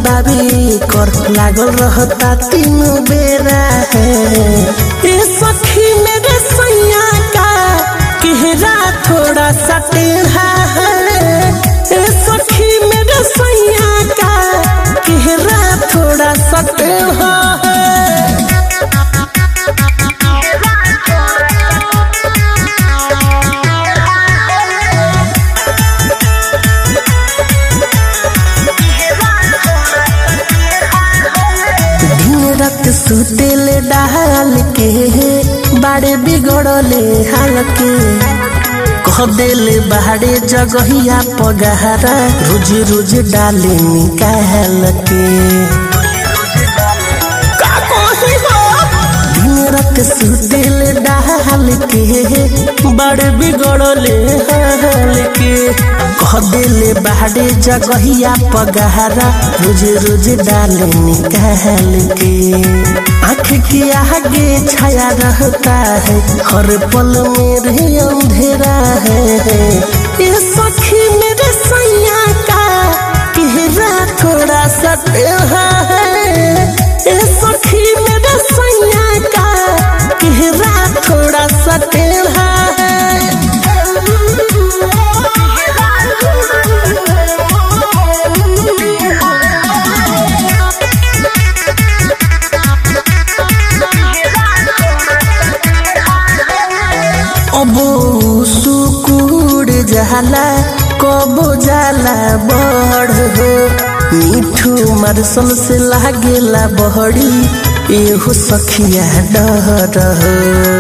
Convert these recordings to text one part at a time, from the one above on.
बाबी कर लागल रहता तीनों बेरा है ए सखी मेरे सैया का केहरा थोड़ा सा टेढ़ा है ए सखी मेरे सैया का केहरा थोड़ा सा टेढ़ा है दिन रात सुतेले डाल के बाड़े बिगड़ले हाल के कह देले बाड़े जगहिया पगहरा रोज रोज डाले निकाल के का कही हो? दिन रात सुतेले डाल के बड़े बिगड़ले हाल के कह देले बाड़े जगहिया पगहरा रोज रोज डाले निकाल के आँख के आगे छाया रहता है हर पल मेरे अंधेरा है ये सखी मेरे सैया का केहरा थोड़ा सा टेढ़ा है ये सखी मेरे सैया का केहरा थोड़ा सा टेढ़ा अब सुकुड़ जाला कबो जाला बड़ हो मिठू मारसल से लागेला बहड़ी एहो सखिया डर हो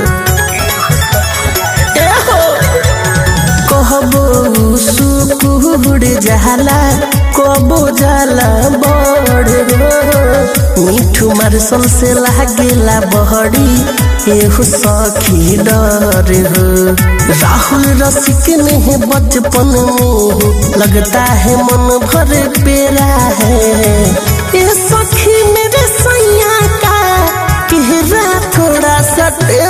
कहबो सुकुड़ जाला कबो जाला बड़ हो मिठू मारसल से लागेला बहड़ी एहू सखी डर हो राहुल रसिक नहीं बचपन में लगता है मन भर पेरा है ये सखी मेरे सैया का केहरा थोड़ा सा